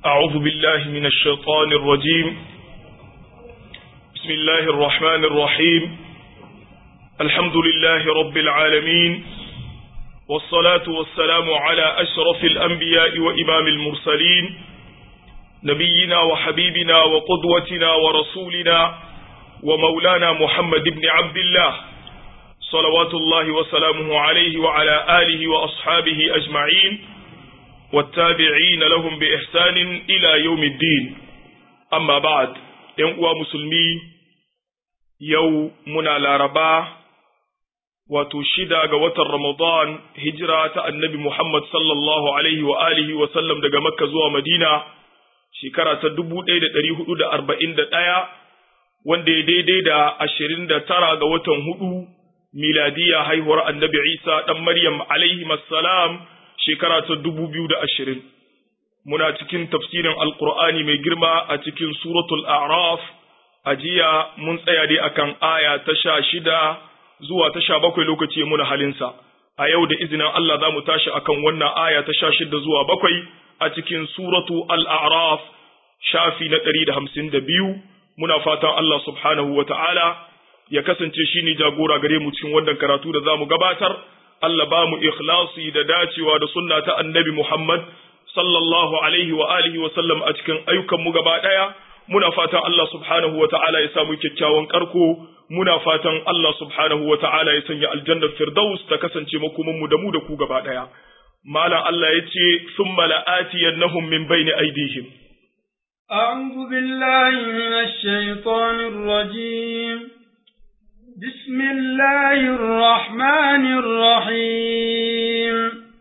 أعوذ بالله من الشيطان الرجيم بسم الله الرحمن الرحيم الحمد لله رب العالمين والصلاة والسلام على أشرف الأنبياء وإمام المرسلين نبينا وحبيبنا وقدوتنا ورسولنا ومولانا محمد بن عبد الله صلوات الله وسلامه عليه وعلى آله وأصحابه أجمعين والتابعين لهم بإحسان إلى يوم الدين أما بعد ينقوى مسلمي يوم منا لاربا وتشيدا قوة رمضان هجرة النبي محمد صلى الله عليه وآله وسلم دقى مكة زوى مدينة شكرة تدبو ديدة تريه دا أربعين دا تايا wanda ya daidai da ashirin da tara ga watan hudu miladiya haihuwar annabi Isa ɗan Maryam alaihi salam shekara ta dubu biyu da ashirin. Muna cikin tafsirin Alƙur'ani mai girma a cikin suratul A'raf a jiya mun tsaya dai akan aya ta sha shida zuwa ta sha bakwai lokaci muna halinsa. A yau da izinin Allah za mu tashi akan wannan aya ta sha shida zuwa bakwai a cikin suratu Al-A'raf shafi na ɗari da hamsin da biyu. Muna fatan Allah subhanahu wa ta'ala ya kasance shi ne jagora gare mu cikin wannan karatu da za mu gabatar, Allah ba mu ikhlasi da dacewa da sunna ta annabi Muhammad sallallahu alaihi wa alihi wa sallam a cikin ayyukanmu gaba ɗaya, muna fatan Allah subhanahu wa ta'ala ya samu kyakkyawan karko, muna fatan Allah subhanahu wa ta'ala ya sanya aljannar Firdaus ta kasance makomanmu da mu da ku gaba ɗaya. Malam Allah ya ce, Sun mala'atiyannahum min bayni aidihim. أعوذ بالله من الشيطان الرجيم بسم الله الرحمن الرحيم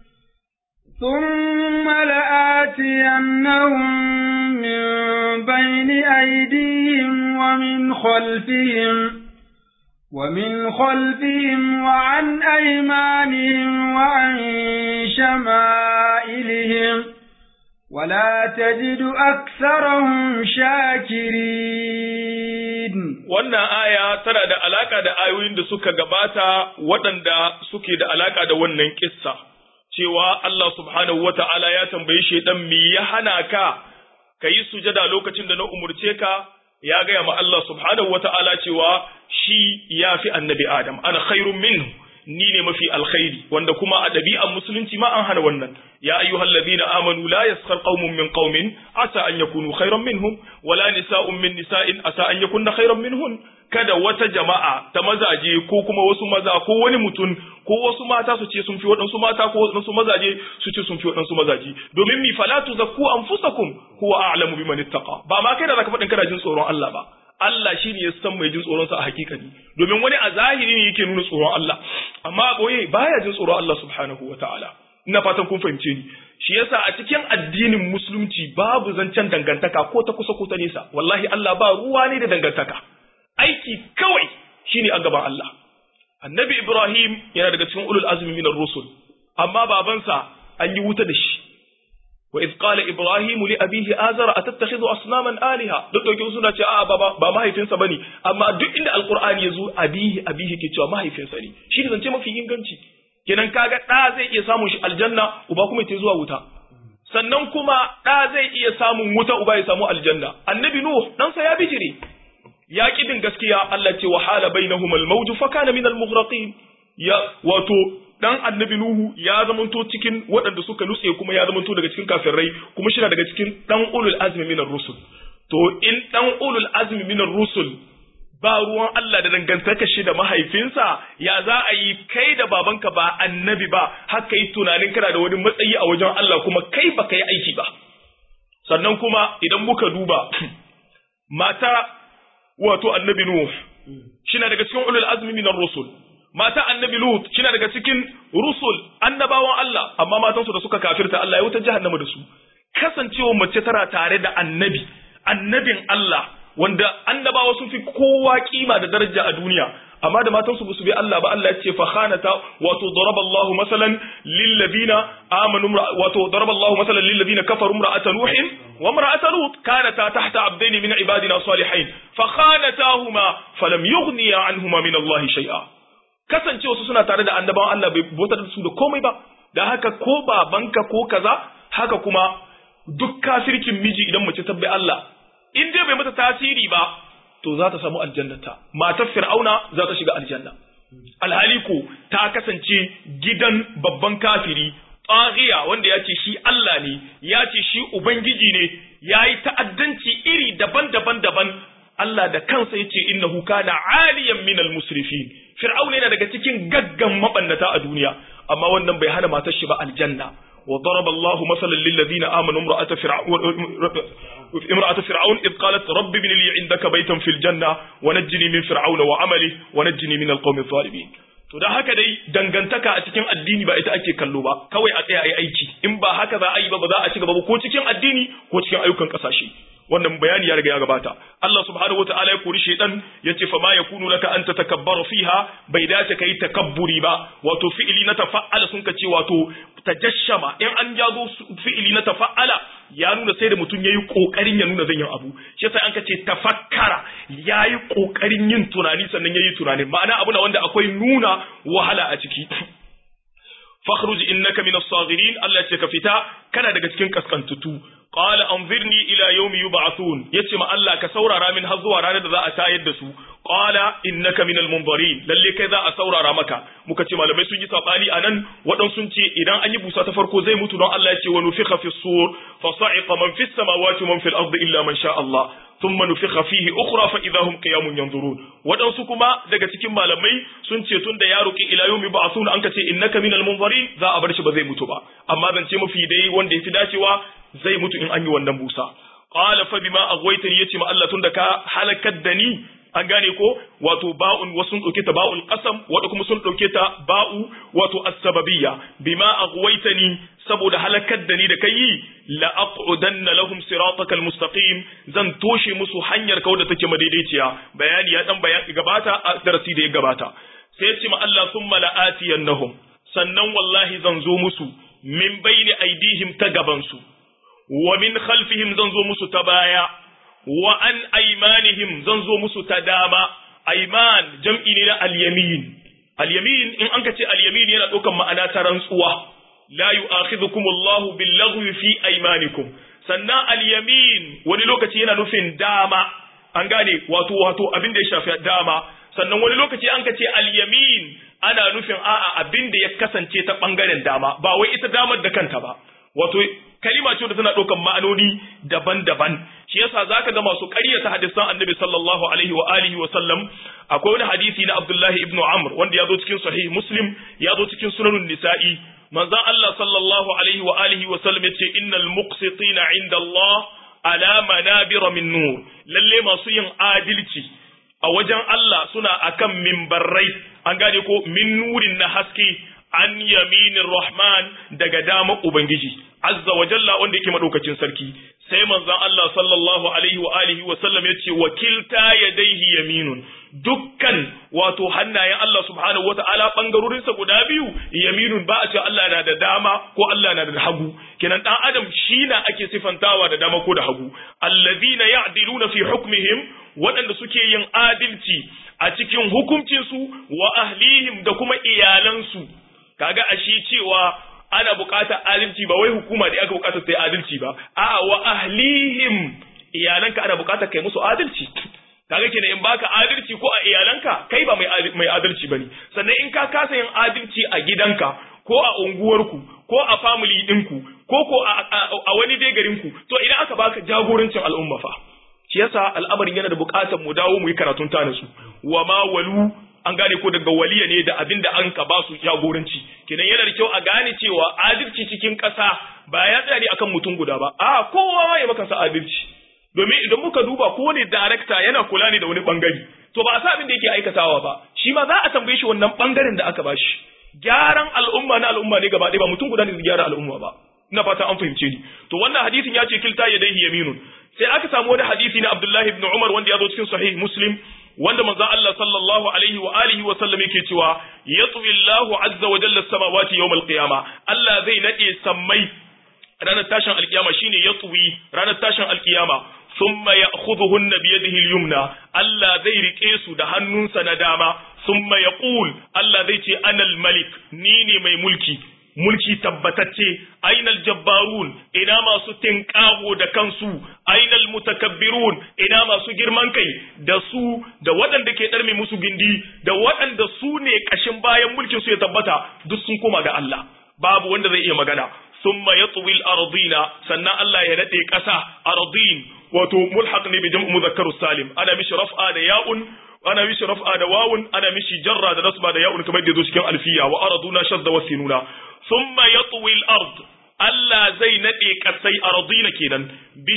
ثم لآتينهم من بين أيديهم ومن خلفهم ومن خلفهم وعن أيمانهم وعن شمائلهم ولا تجد أكثرهم شاكرين wannan aya tana da alaka da ayoyin da suka gabata waɗanda suke da alaka da wannan kissa cewa Allah subhanahu wata'ala ya tambayi shaidan me ya hana ka kayi sujada lokacin da na umurce ka ya gaya ma Allah subhanahu wata'ala cewa shi ya fi annabi Adam ana khairun minhu ni ne mafi alkhairi wanda kuma a ɗabi'an musulunci ma an hana wannan ya ayyuhal ladina amanu la yaskhar qaumun min qaumin asa an yakunu khairan minhum wala nisa'un min nisa'in asa an yakunna khairan minhun kada wata jama'a ta mazaje ko kuma wasu maza ko wani mutum ko wasu mata su ce sun fi waɗansu mata ko waɗansu mazaje su ce sun fi waɗansu mazaje domin mi fala tuzakku anfusakum huwa a'lamu biman ittaqa ba ma kai da zaka faɗin kana jin tsoron Allah ba Allah shi ne ya san mai jin tsoronsa a hakikani domin wani a zahiri ne yake nuna tsoron Allah amma a boye baya jin tsoron Allah subhanahu wa ta'ala ina fatan kun fahimce ni shi yasa a cikin addinin musulunci babu zancen dangantaka ko ta kusa ko ta nesa wallahi Allah ba ruwa ne da dangantaka aiki kawai shine a gaban Allah annabi Ibrahim yana daga cikin ulul azmi minar rusul amma babansa an yi wuta da shi وإذ قال إبراهيم لأبيه آزر أتتخذ أصناما آلهة duk dauke suna ce a ba ba mahaifinsa bane amma duk inda alqur'ani yazo abihi abihi ke cewa mahaifinsa ne shi ne zance mafi inganci kenan kaga da zai iya samun shi aljanna uba kuma ya zuwa wuta sannan kuma da zai iya samun wuta uba ya samu aljanna annabi nuh dan sa ya bijire ya kidin gaskiya Allah ce wa hala bainahumul mawj fa kana min al-mughraqin ya wato dan annabi Nuhu ya zamanto cikin waɗanda suka nutse kuma ya zamanto daga cikin kafirai kuma shi daga cikin dan ulul azmi minar rusul to in dan ulul azmi minar rusul ba ruwan Allah da dangantaka shi da mahaifinsa ya za a yi kai da babanka ba annabi ba haka yi tunanin kana da wani matsayi a wajen Allah kuma kai ba ka yi aiki ba sannan kuma idan muka duba mata wato annabi Nuhu shi daga cikin ulul azmi minar rusul mata annabi Lut kina daga cikin rusul annabawan Allah amma matansu da suka kafirta Allah ya wuta jahannama da su kasancewa mace tana tare da annabi annabin Allah wanda annabawa sun fi kowa kima da daraja a duniya amma da matansu su bi Allah ba Allah ya ce fa khanata wato daraba Allahu masalan lil ladina amanu wato daraba Allahu masalan lil ladina kafaru imra'ata nuhin wa imra'ata lut kanata tahta abdaini min ibadina salihin fa khanatahuma falam yughniya anhuma min Allah shay'a kasance wasu suna tare da annabawan Allah bai bautar da su da komai ba da haka ko babanka ko kaza haka kuma duk kafircin miji idan mace ta bi Allah in dai bai mata tasiri ba to za ta samu aljannata matar fir'auna za ta shiga aljanna alhali ko ta kasance gidan babban kafiri tsagiya wanda ya ce shi Allah ne ya ce shi ubangiji ne ya yi ta'addanci iri daban-daban daban Allah da kansa ya ce innahu kana aliyan minal musrifin fir'auna yana daga cikin gaggan mabannata a duniya amma wannan bai hana matar shi ba aljanna وضرب الله مثلا للذين امنوا امراه فرعون امراه فرعون اذ قالت رب ابن لي عندك بيتا في الجنه ونجني من فرعون وعمله ونجني من القوم الظالمين to da haka dai dangantaka a cikin addini ba ita ake kallo ba kawai a tsaya a yi aiki in ba haka za a yi ba ba za a ci gaba ba ko cikin addini ko cikin ayyukan kasashe wannan bayani ya riga ya gabata Allah subhanahu wataala ya kori shaytan yace fa ma yakunu laka an tatakabbaru fiha bai dace kai takabburi ba wato fi'ili na tafa'ala sun kace wato tajashshama in an jago fi'ili na tafa'ala ya nuna sai da mutum yayi kokarin ya nuna zan yin abu shi yasa an kace tafakkara yayi kokarin yin tunani sannan yayi tunani ma'ana abu na wanda akwai nuna wahala a ciki fakhruj innaka min as-saghirin Allah ya ce ka fita kana daga cikin kaskantutu qala anzirni ila yawmi yub'athun yace ma Allah ka saurara min har zuwa ranar da za a tayar da su qala innaka min al-munzirin lalle kai za a saurara maka muka ce malamai sun yi sabani anan wadan sun ce idan an yi busa ta farko zai mutu don Allah ya ce wa nufikha fi sur fa sa'iqa man fi samawati wa man fil ardi illa man sha Allah thumma nufikha fihi ukhra fa idahum qiyamun yanzurun wadansu kuma daga cikin malamai sun ce tun da ya roki ila yawmi ba'thun an ka ce innaka minal munzirin za a bar shi ba zai mutu ba amma zance mafi dai wanda yafi dacewa zai mutu in an yi wannan busa qala fa bima aghwaytani yace ma Allah tun da ka halakar da ni an gane ko wato ba'un wasu sun dauke ta ba'ul qasam wanda kuma sun dauke ta ba'u wato as-sababiyya bima aghwaytani saboda halakar da ni da kai la aqudanna lahum siratakal mustaqim zan toshe musu hanyar kau da take madaidaiciya bayani ya dan bayani gabata a darasi da ya gabata sai ya ce ma Allah thumma la'atiyannahum sannan wallahi zan zo musu min bayni aidihim ta gaban su wa min khalfihim zan zo musu ta baya wa an aimanihim zan zo musu ta dama aiman jam'i ne na al-yamin al-yamin in an ka ce al-yamin yana ɗaukan ma'ana ta rantsuwa la yu'akhidhukum Allahu bil-laghwi fi aymanikum sannan al-yamin wani lokaci yana nufin dama an gane wato wato abin da ya shafi dama sannan wani lokaci an ka ce al-yamin ana nufin a'a abin da ya kasance ta bangaren dama ba wai ita damar da kanta ba wato kalima ce da tana ɗaukan ma'anoni daban-daban shi yasa zaka ga masu ƙaryata hadisan annabi sallallahu alaihi wa alihi wa sallam akwai wani hadisi na Abdullahi ibn Amr wanda ya zo cikin sahih Muslim ya zo cikin sunanun nisa'i manzon Allah sallallahu alaihi wa alihi wa sallam yace innal muqsitina inda Allah ala manabira min nur lalle masu yin adalci a wajen Allah suna akan mimbarrai an gane ko min nurin na haske an yaminin rahman daga dama ubangiji azza wa jalla wanda yake madaukakin sarki sai manzon Allah sallallahu alaihi wa alihi wa sallam yace wakilta yadaihi yaminun dukkan wato hannayen Allah subhanahu wata'ala bangarorin sa guda biyu yaminun ba a ce Allah na da dama ko Allah na da hagu kenan dan adam shi na ake sifantawa da dama ko da hagu allazina ya'diluna fi hukmihim waɗanda suke yin adalci a cikin hukuncinsu wa ahlihim da kuma iyalansu kaga ashe cewa ana buƙatar adalci ba wai hukuma da aka buƙatar ta yi adalci ba a'a wa ahlihim iyalanka ana buƙatar kai musu adalci kaga kenan in baka adalci ko a iyalanka kai ba mai mai adalci bane sannan in ka kasa yin adalci a gidanka ko a unguwarku ko a family ɗinku ko ko a wani dai garinku to idan aka baka jagorancin al'umma fa shi yasa al'amarin yana da buƙatar mu dawo mu yi karatun ta su wa ma walu an gane ko daga waliya ne da abin da an ka ba su jagoranci kenan yana da kyau a gane cewa adalci cikin ƙasa ba ya tsaya ne akan mutum guda ba a kowa ma ya maka sa adalci domin idan muka duba ko ne darakta yana kula ne da wani bangare to ba a sa abin da yake aikatawa ba shi ma za a tambaye shi wannan bangaren da aka ba shi gyaran al'umma na al'umma ne gaba ɗaya ba mutum guda ne zai gyara al'umma ba ina fata an fahimce ni to wannan hadisin ya ce kilta yadayhi yaminun sai aka samu wani hadisi na Abdullahi ibn Umar wanda ya zo cikin sahih Muslim wanda manzon Allah sallallahu alaihi wa alihi wa sallam yake cewa yatwi Allahu azza wa jalla samawati yawm al-qiyama Allah zai nade sammai ranar tashin alkiyama shine yatwi ranar tashin alkiyama thumma ya'khudhuhunna bi yadihi al-yumna Allah zai rike su da hannunsa na dama thumma yaqul Allah zai ce ana al-malik ni ne mai mulki mulki tabbatacce ainal jabbarun ina masu tinkago da kansu ainal mutakabbirun ina masu girman kai da su da waɗanda ke ɗarme musu gindi da waɗanda su ne ƙashin bayan mulkin su ya tabbata duk sun koma ga Allah babu wanda zai iya magana thumma yatwi al-ardina sannan Allah ya nade ƙasa ardin wato mulhaq ne bi jam'u mudhakkaru salim ana mishi raf'a da ya'un ana mishi raf'a da wawun ana mishi jarra da nasba da ya'un kamar da yazo cikin alfiya wa araduna shadda wa sinuna thumma yatwi al-ard Allah zai nade kasai ardina kenan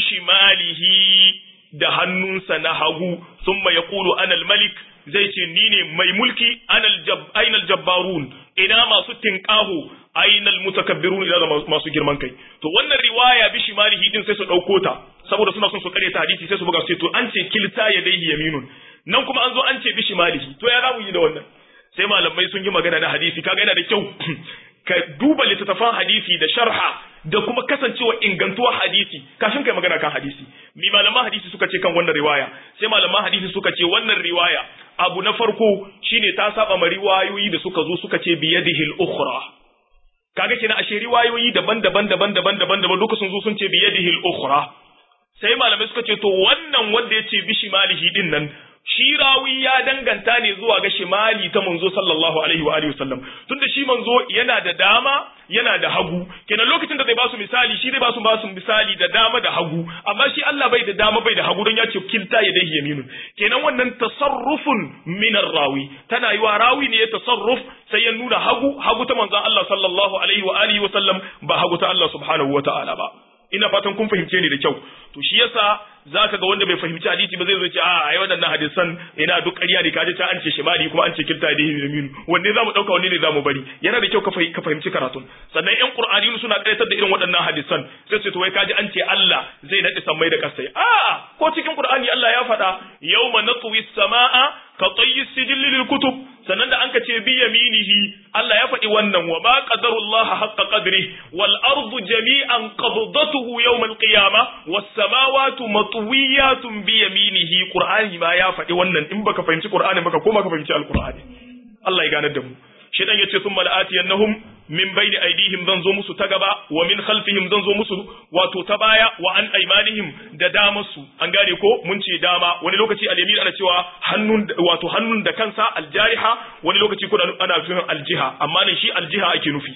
bishimalihi da hannunsa na hagu thumma yaqulu ana al-malik zai ce ni ne mai mulki ainal jabbarun ina masu tinkaho ainal mutakabbirun ina masu girman kai to wannan riwaya bi shimalihi din sai su dauko ta saboda suna son su kare ta hadisi sai su buga su to an ce kilta ya dai yaminun nan kuma an zo an ce bi shimalihi to ya zamu yi da wannan sai malamai sun yi magana na hadisi kaga yana da kyau ka duba littattafan hadisi da sharha da kuma kasancewa ingantuwar hadisi kafin kai magana kan hadisi mi malaman hadisi suka ce kan wannan riwaya sai malaman hadisi suka ce wannan riwaya abu na farko shine ta saba ma riwayoyi da suka zo suka ce biyadihi al-ukhra kaga kina ashe riwayoyi daban-daban daban-daban daban-daban duka sun zo sun ce biyadihi al-ukhra sai malamai suka ce to wannan wanda ya ce bishi malihi din nan shi rawi ya danganta ne zuwa ga shimali ta manzo sallallahu alaihi wa alihi wasallam tunda shi manzo yana da dama yana da hagu kenan lokacin da zai ba su misali shi zai ba su ba su misali da dama da hagu amma shi Allah bai da dama bai da hagu don ya ce kilta ya dai yaminun kenan wannan tasarrufun min rawi tana yi wa rawi ne ya tasarruf sai ya nuna hagu hagu ta manzon Allah sallallahu alaihi wa alihi wasallam ba hagu ta Allah subhanahu wa ta'ala ba ina fatan kun fahimce ni da kyau to shi yasa zaka ga wanda bai fahimci hadisi ba zai zo ce a ai waɗannan hadisan ina duk ƙarya ne kaje ta an ce shimali kuma an ce kilta da yamin wanne zamu dauka wanne ne zamu bari yana da kyau ka fahimci karatun sannan ƴan qur'ani suna ƙaryatar da irin waɗannan hadisan sai su to wai kaji an ce Allah zai nade sammai da kasai a ko cikin qur'ani Allah ya faɗa yawma natwi samaa ka tayyi sijil lil kutub sannan da an ka ce bi yaminihi Allah ya faɗi wannan wa ma qadarullaha haqqa qadri wal ardu jami'an qabdatuhu yawm al qiyamah was samawati matwiyatun bi yaminihi qur'ani ma ya faɗi wannan in baka fahimci qur'ani baka koma ka fahimci alqur'ani Allah ya ganar da mu shedan yace thumma la'atiyannahum min bayni aydihim zan zo musu ta gaba wa min khalfihim zan zo musu wato ta baya wa an aymanihim da damarsu an gane ko mun ce dama wani lokaci al-yamin ana cewa hannun wato hannun da kansa aljariha wani lokaci kuma ana nufin aljiha amma nan shi aljiha ake nufi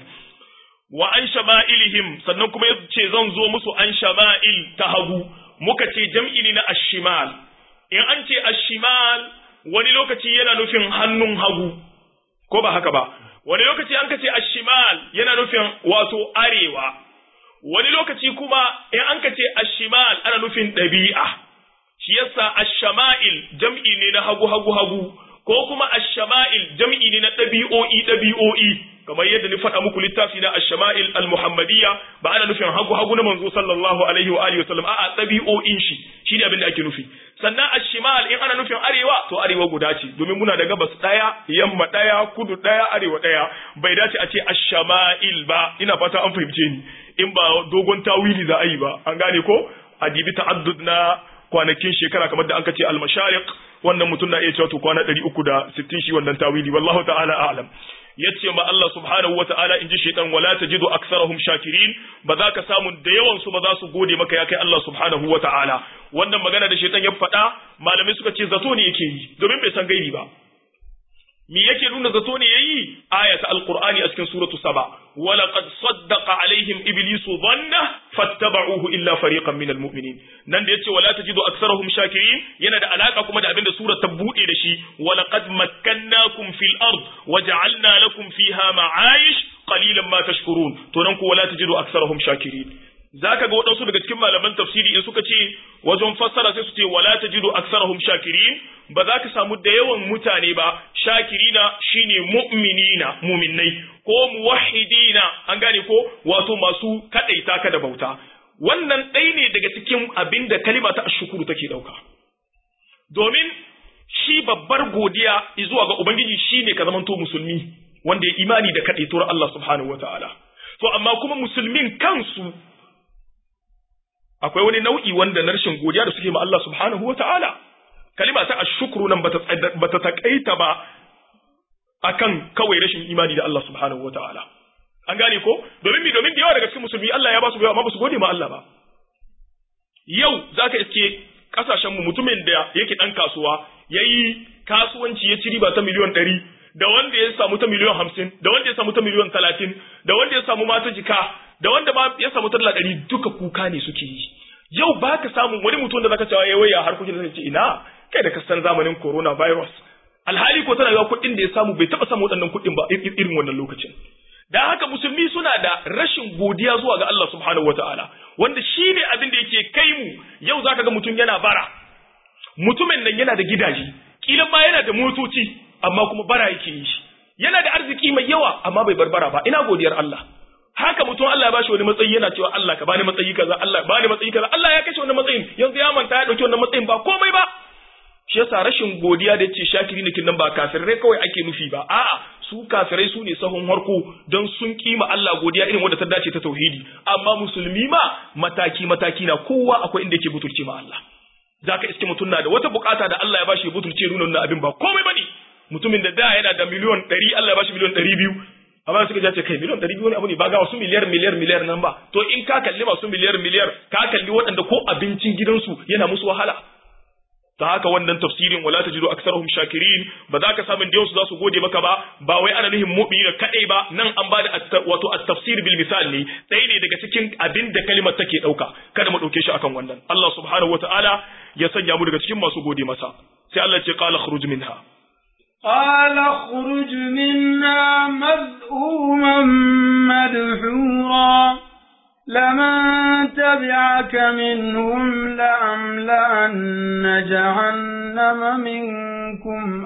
wa an shama'ilihim sannan kuma yace zan zo musu an shama'il ta hagu muka ce jam'i ne na ashimal in an ce ashimal wani lokaci yana nufin hannun hagu ko ba haka ba wani lokaci an kace ashimal yana nufin wato arewa wani lokaci kuma in an kace ashimal ana nufin ɗabi'a shi yasa ashama'il jam'i ne na hagu hagu hagu ko kuma ashama'il jam'i ne na ɗabi'o'i ɗabi'o'i kamar yadda ni faɗa muku littafi na ashama'il al-muhammadiyya ba ana nufin hagu hagu na manzo sallallahu alaihi wa alihi wasallam a'a ɗabi'o'in shi shine abin da ake nufi sannan ashimal in ana nufin arewa to arewa guda ce domin muna da gabas ɗaya yamma ɗaya kudu ɗaya arewa ɗaya bai dace a ce ashama'il ba ina fata an fahimce ni in ba dogon tawili za a yi ba an gane ko a dibi ta'addud na kwanakin shekara kamar da an ce al-mashariq wannan mutum na iya cewa to kwana 360 shi wannan tawili wallahu ta'ala a'lam yace ma Allah subhanahu wata'ala inji shaytan wala tajidu aksarahum shakirin ba za ka samu da yawan su ba za su gode maka ya kai Allah subhanahu wata'ala wannan magana da shaytan ya faɗa malamai suka ce zato ne yake yi domin bai san gaibi ba me yake nuna zato ne yayi ayata alqur'ani a cikin suratu saba wala qad saddaqa alaihim iblisu dhanna fattaba'uhu illa fariqan minal mu'minin nan da yace wala tajidu aktharahum shakirin yana da alaka kuma da abinda sura ta bude da shi wala qad makkannakum fil ard waja'alna lakum fiha ma'ayish qalilan ma tashkurun to nan ku wala tajidu aktharahum shakirin zaka ga waɗansu daga cikin malaman tafsiri in suka ce wajen fassara sai su ce wala tajidu aksarahum shakirin ba za ka samu da yawan mutane ba shakirina shine mu'minina mu'minnai ko muwahhidina an gane ko wato masu kadaita ka da bauta wannan ɗaya ne daga cikin abin da kalima ta ashukuru take ɗauka domin shi babbar godiya zuwa ga ubangiji shine ka zamanto musulmi wanda ya imani da kadaituwar Allah subhanahu wataala to amma kuma musulmin kansu akwai wani nau'i wanda na rashin godiya da suke ma Allah subhanahu wa ta'ala. Kalima ta ashukru nan bata taƙaita ba akan kawai rashin imani da Allah subhanahu wa ta'ala. an gane ko domin mi domin da yawa daga cikin musulmi Allah ya ba su bai amma ba su gode ma Allah ba yau zaka iske kasashen mu mutumin da yake dan kasuwa yayi kasuwanci ya ci riba ta miliyon ɗari da wanda ya samu ta miliyon hamsin da wanda ya samu ta miliyon talatin da wanda ya samu mata jika da wanda ma ya samu talla ɗari duka kuka ne suke yi yau ba ka samu wani mutum da zaka cewa ya waya harkokin da zai ce ina kai da ka san zamanin coronavirus alhali ko tana yawa kuɗin da ya samu bai taɓa samu waɗannan kuɗin ba irin wannan lokacin dan haka musulmi suna da rashin godiya zuwa ga Allah subhanahu wataala wanda shi ne abin da yake kai mu yau zaka ga mutum yana bara mutumin nan yana da gidaje kila ma yana da motoci amma kuma bara yake yi shi yana da arziki mai yawa amma bai barbara ba ina godiyar Allah haka mutum Allah ya bashi wani matsayi yana cewa Allah ka bani matsayi kaza Allah bani matsayi kaza Allah ya kashe wannan matsayin yanzu ya manta ya dauki wannan matsayin ba komai ba shi yasa rashin godiya da yace shakiri ne nan ba kafirai kawai ake nufi ba a'a su kafirai su ne sahun harko don sun kima Allah godiya irin wanda ta dace ta tauhidi amma musulmi ma mataki mataki na kowa akwai inda yake butulce ma Allah zaka iske mutum na da wata bukata da Allah ya bashi ya butulce nuna wannan abin ba komai bane mutumin da da yana da miliyon 100 Allah ya bashi miliyon 200 amma suka ja ce kai miliyon 200 wani abu ne ba ga wasu miliyar miliyar miliyar nan ba to in ka kalli masu miliyar miliyar ka kalli waɗanda ko abincin gidansu yana musu wahala ta haka wannan tafsirin wala tajidu aktharuhum shakirin ba za ka samu diyansu za su gode maka ba ba wai ana nuhin mu'mini kadai ba nan an bada wato at-tafsir bil misal ne ɗaya ne daga cikin abin da kalimar take dauka kada mu dauke shi akan wannan Allah subhanahu wataala ya sanya mu daga cikin masu gode masa sai Allah ya ce qala khruj minha قال اخرج منا مذءوما مدحورا لمن تبعك منهم لأملأن جهنم منكم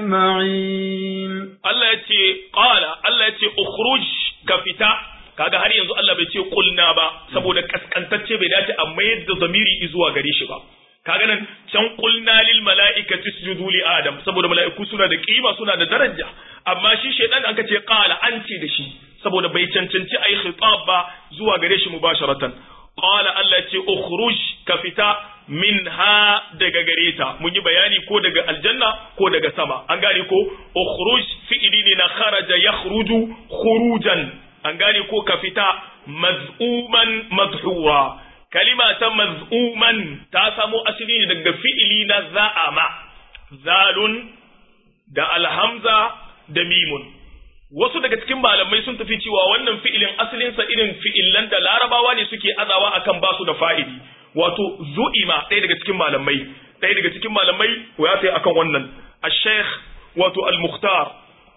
أجمعين Allah ya ce qala Allah ya ce ukhruj ka fita kaga har yanzu Allah bai ce kulna ba saboda kaskantacce bai dace a mayar da zamiri zuwa gare shi ba kaga nan can qulna lil mala'ikati isjudu li adam saboda mala'iku suna da kima suna da daraja amma shi shaydan an ce qala an ce da shi saboda bai cancanci ai khitab ba zuwa gare shi mubasharatan qala Allah ce ukhruj ka fita minha daga gare ta mun yi bayani ko daga aljanna ko daga sama an gane ko ukhruj fi'ili ne na kharaja yakhruju khurujan an gane ko ka fita maz'uman madhura kalima ta maz'uman ta samo asali ne daga fi'ili na za'ama zalun da alhamza da mimun wasu daga cikin malamai sun tafi cewa wannan fi'ilin asalinsa irin fi'ilan da larabawa ne suke azawa akan basu da fa'ili wato zu'ima ɗaya daga cikin malamai ɗaya daga cikin malamai ya sai akan wannan al-sheikh wato al-mukhtar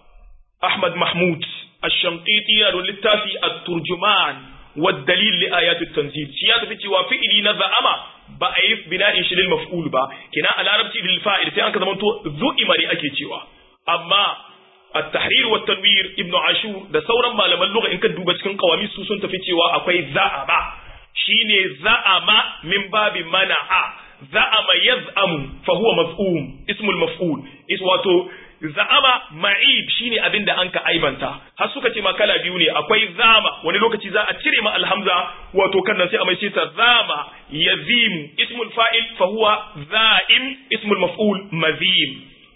ahmad mahmud al-shanqiti ya littafi at-turjuman والدليل لآيات التنزيل شيء tafi cewa fi'ili na za'ama ba a yi bina'in shi lil maf'ul ba kina a larabci lil fa'il sai an ka zamanto zu'ima ne ake cewa amma at-tahrir wa tanwir ibn ashur da sauran malaman lugha in ka duba cikin qawami su sun tafi cewa akwai za'ama shine za'ama min babi mana'a za'ama yaz'amu fa huwa maf'um ismul maf'ul is wato za'ama ma'ib shine abin da anka aibanta har suka ce ma kala biyu ne akwai zama wani lokaci za a cire ma alhamza wato kan nan sai a mai ta zama yazimu ismul fa'il fa huwa za'im ismul maf'ul mazim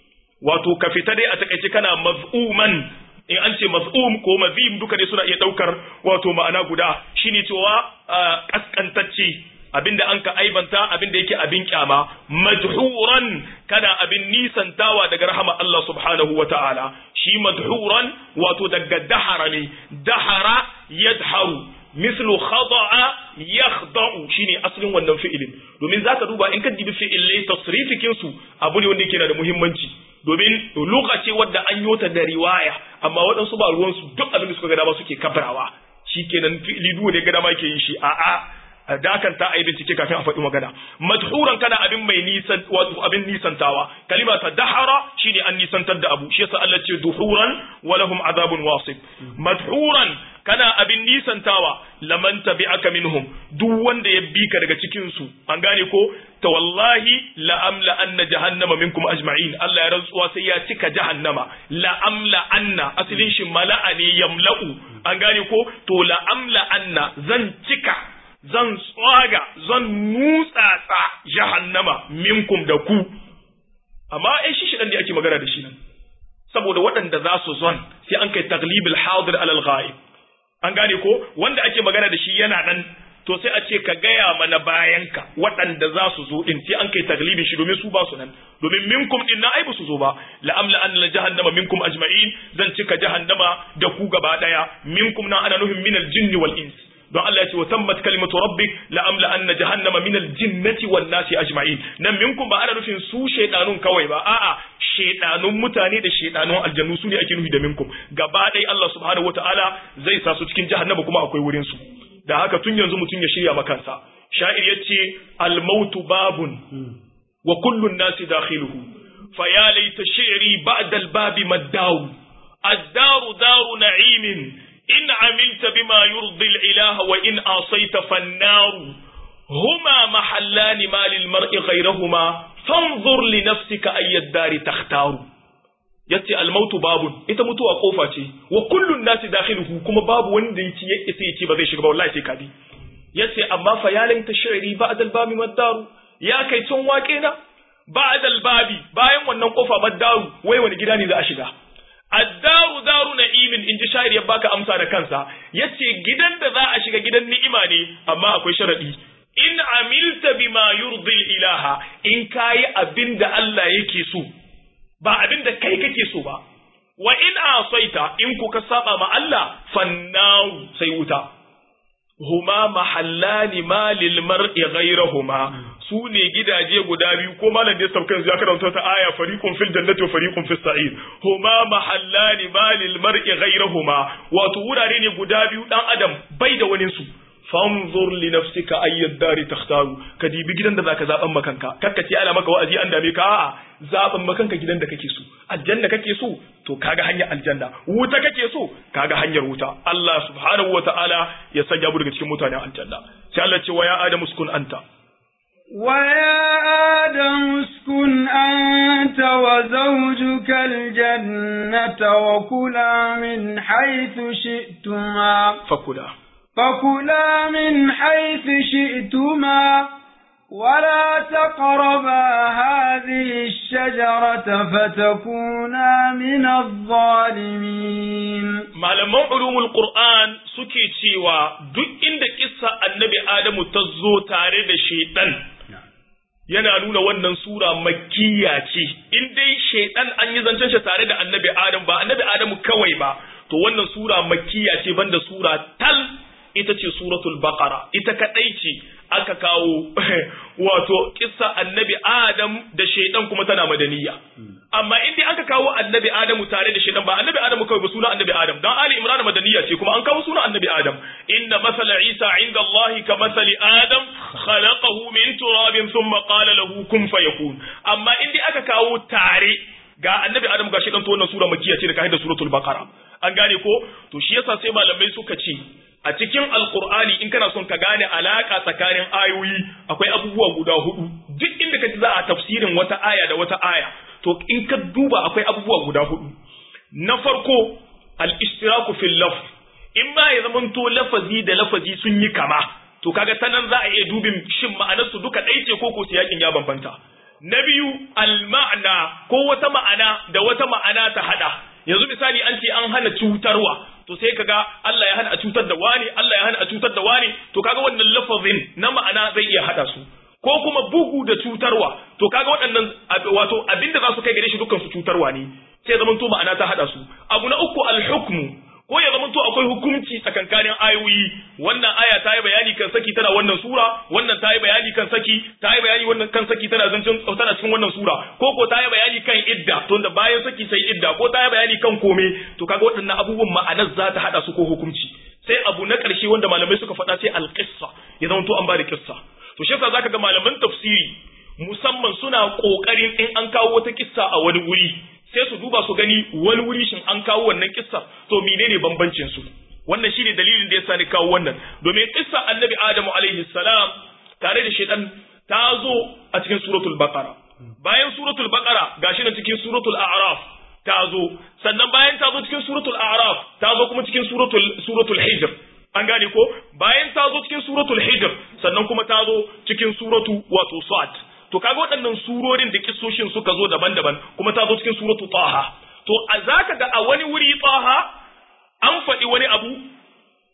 wato ka fita dai a takaice kana maz'uman in an ce maz'um ko mazim duka ne suna iya daukar wato ma'ana guda shine cewa kaskantacce abinda an ka aibanta abinda yake abin kyama madhuran kana abin nisantawa daga rahama Allah subhanahu wa ta'ala shi madhuran wato daga dahara ne dahara yadharu mislu khada'a yakhda'u shine asalin wannan fi'ilin domin zaka duba in ka dibi fi'ilai tasrifikin su abu ne wanda yake da muhimmanci domin lugha ce wadda an yota da riwaya amma waɗansu ba ruwan su duk abin da suka ga dama suke kabrawa shikenan fi'ili duwa ne ga dama ke yin shi a'a dakan ta ayi bincike kafin a faɗi magana madhuran kana abin mai nisan wato abin nisantawa kalima ta dahara shine an nisantar da abu shi yasa Allah ce duhuran wa lahum azabun wasib madhuran kana abin nisantawa laman tabi'aka minhum duk wanda ya bi ka daga cikin su an gane ko ta wallahi la amla anna jahannama minkum ajma'in Allah ya rantsuwa sai ya cika jahannama la amla anna asalin shi mala'a ne yamla'u an gane ko to la amla anna zan cika zan tsaga zan nutsatsa jahannama minkum da ku amma ai shi shidan da ake magana da shi nan saboda waɗanda za su zon sai an kai taglibul hadir alal ghaib an gane ko wanda ake magana da shi yana nan to sai a ce ka gaya mana bayanka waɗanda za su zo din sai an kai taglibin shi domin su ba su nan domin minkum din na ai ba su zo ba la'amla an la jahannama minkum ajma'in zan cika jahannama da ku gaba daya minkum na ana nuhin minal jinni wal ins don Allah ya ce wa tammat kalimatu rabbik la'amla an jahannama minal jinnati wan nasi ajma'in nan minkum ba ana nufin su shaydanun kawai ba a'a shaydanun mutane da shaydanun aljannu su ne ake nufi da minkum gaba daya Allah subhanahu wataala zai sa su cikin jahannama kuma akwai wurin su da haka tun yanzu mutum ya shirya makansa sha'ir ya ce almautu babun wa kullun nasi dakhiluhu fa ya laita shi'ri ba'da albabi maddaru addaru daru na'imin in amilta bima yurdi al-ilaha wa in asayta fannaru huma mahallani ma lil mar'i ghayrahuma fanzur li nafsika ayyad dari takhtaru yace almautu babun ita mutuwa kofa ce wa kullun nasi dakhiluhu kuma babu wanda yake ya isa yace ba zai shiga ba wallahi sai kadi yace amma fa ya laita shi'ri ba'da al-babi maddaru ya kai tun wake na ba'da al-babi bayan wannan kofa maddaru wai wani gida ne za a shiga addaru daru na'imin inji sha'ir ya baka amsa da kansa yace gidan da za a shiga gidan ni'ima ne amma akwai sharadi in amilta bima yurdi ilaha in kayi abinda Allah yake so ba abin da kai kake so ba wa in asaita in kuka saba ma Allah fannaru sai wuta huma mahallani ma lil mar'i ghayrahuma su ne gidaje guda biyu ko malam da saukan ya karanta ta aya fariqun fil jannati wa fariqun fis sa'ir huma mahallani ma lil mar'i ghayrahuma wato wurare ne guda biyu dan adam bai da wani su fanzur li nafsika ayyad dari takhtaru ka dibi gidan da zaka zaban makanka kakka ce ana maka wa'azi an dame ka a'a zaban makanka gidan da kake so aljanna kake so to kaga hanyar aljanna wuta kake so kaga hanyar wuta Allah subhanahu wataala ya sanya mu daga cikin mutanen aljanna sai Allah ce wa ya adamu uskun anta ويا آدم اسكن أنت وزوجك الجنة وكلا من حيث شئتما fakula فكلا من حيث شئتما ولا تقربا هذه الشجرة فتكونا من الظالمين malaman ulumul qur'an suke cewa duk inda kissa annabi adamu ta zo tare da shaitan yana nuna wannan sura makkiya ce in dai shaitan an yi zancen shi tare da annabi adam ba annabi adamu kawai ba to wannan sura makkiya ce banda sura tal ita ce suratul baqara ita kadai ce aka kawo wato kissa annabi adam da shaitan kuma tana madaniya amma in dai aka kawo annabi adamu tare da shaitan ba annabi adamu kawai ba suna annabi adam dan ali imran madaniya ce kuma an kawo suna annabi adam inna masala isa inda allahi ka masali adam khalaqahu min turabin thumma qala lahu kun fayakun amma in dai aka kawo tare ga annabi adam ga shaitan to wannan sura makkiya ce da kai da suratul baqara an gane ko to shi yasa sai malamai suka ce a cikin alkur'ani in kana son ka gane alaka tsakanin ayoyi akwai abubuwa guda hudu duk inda ka ji za a tafsirin wata aya da wata aya to in ka duba akwai abubuwa guda hudu na farko al-ishtiraku fil lafz in ba ya zamanto lafazi da lafazi sun yi kama to kaga ta nan za a iya dubin shin ma'anar su duka ɗaya ce ko ko yakin ya bambanta na biyu al-ma'na ko wata ma'ana da wata ma'ana ta hada yanzu misali an ce an hana cutarwa to sai kaga Allah ya hana a cutar da wani Allah ya hana a cutar da wani to kaga wannan lafazin na ma'ana zai iya hada su ko kuma bugu da cutarwa to kaga waɗannan wato abinda za su kai gare shi dukkan su cutarwa ne sai zaman to ma'ana ta hada su abu na uku al-hukmu ko ya zama to akwai hukunci tsakankanin ayoyi wannan aya ta yi bayani kan saki tana wannan sura wannan ta yi bayani kan saki ta yi bayani wannan kan saki tana zancin tana cikin wannan sura ko ko ta yi bayani kan idda to da bayan saki sai idda ko ta yi bayani kan kome to kaga waɗannan abubuwan ma'anar za ta hada su ko hukunci sai abu na ƙarshe wanda malamai suka faɗa sai alƙissa ya zama to an ba da kissa to shi yasa zaka ga malaman tafsiri musamman suna ƙoƙarin in an kawo wata kissa a wani wuri sai su duba su gani wani wuri shin an kawo wannan kissa to menene bambancin su wannan shine dalilin da yasa ni kawo wannan domin kissa annabi adamu alaihi salam tare da shaitan ta zo a cikin suratul baqara bayan suratul baqara gashi na cikin suratul a'raf ta zo sannan bayan ta zo cikin suratul a'raf ta zo kuma cikin suratul suratul hijr an gane ko bayan ta zo cikin suratul hijr sannan kuma ta zo cikin suratu wato sad to kaga waɗannan surorin da kissoshin suka zo daban-daban kuma ta zo cikin suratu taha to a zaka ga a wani wuri taha an faɗi wani abu